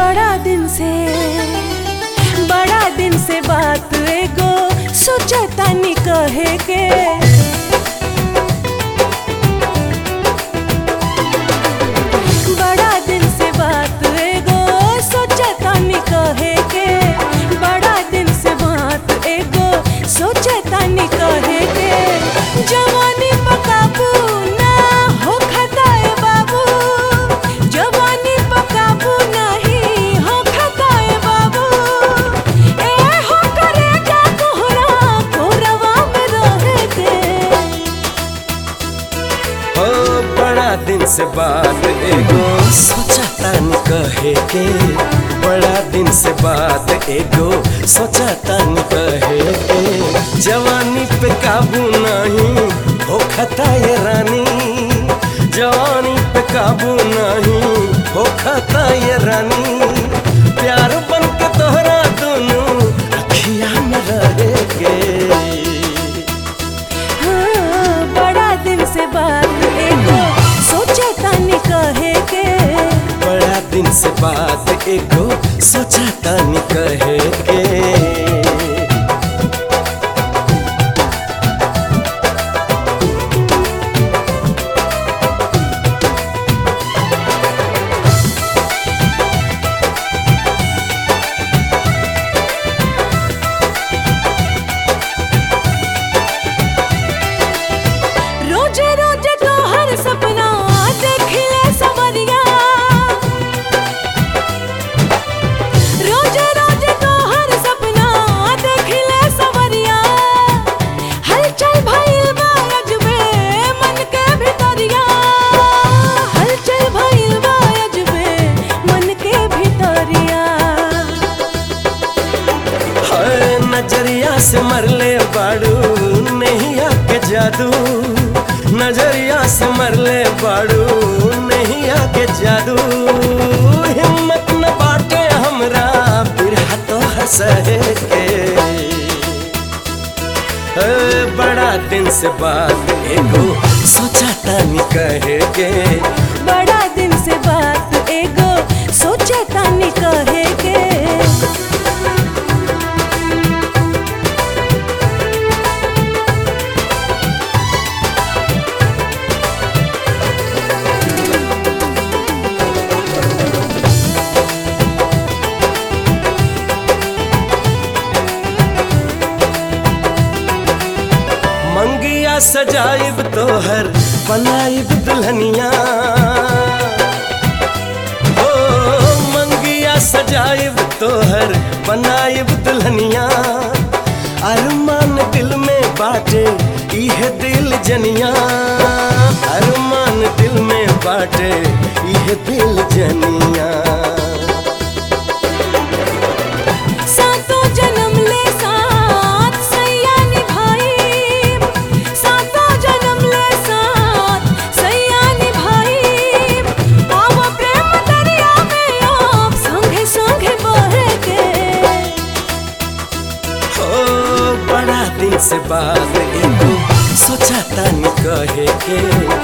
बड़ा दिन से बड़ा दिन से बात एगो सोचतानी कहे के बड़ा दिन से बात एगो सोचतानी कहे के बड़ा दिन से बात एगो सोचतानी कहे के जवानी पकाबू ना हो खताए बाबू जवानी पकाबू नहीं हो खताए बाबू ए हो करे जा तोहरा कोरवा में रहे के हो बड़ा दिन से बात एगो सोचा तानी कहे के बड़ा दिन से बात एगो सोचा तानी कहे के जवानी पे काबू नहीं हो खता ये रानी जवानी पे काबू नहीं हो खता ये रानी प्यार बन के तोहरा दोनों अखिया में रहे के हाँ, बड़ा दिन से बात एगो सोचे तानी कहे के बड़ा दिन से बात एगो सोचा तानी कहे के रोजे रोजे तो हर सपना देखिले सवरिया रोजे रोजे तो हर सपना देखिले सवरिया हलचल भइल बा अजबे मन के भितरिया हलचल भइल बा अजबे मन के भितरिया हाय नजरिया से मरले बाड़ू नहीं आके जादू नजरिया से मरले बाड़ू नहीं आके जादू हिम्मत न बाटे हमरा बिरहा तो हंसे के ए, बड़ा दिन से बात एगो सोचा तानी कहे के बड़ा दिन से बात एगो सोचे तानी कहे के मंगिया सजाइब तोहर बनाइब दुल्हनिया ओ मंगिया सजाइब तोहर बनाइब दुल्हनिया अरमान दिल में बाटे इहे दिल जनिया अरमान दिल में बाटे इहे दिल जनिया सातों जन्म ले साथ सैया निभाई सातों जन्म ले साथ सैया निभाई आव प्रेम दरिया में आप संगे संगे बहे के हो बड़ा दिन से बात एगो सोचा तानी कहे के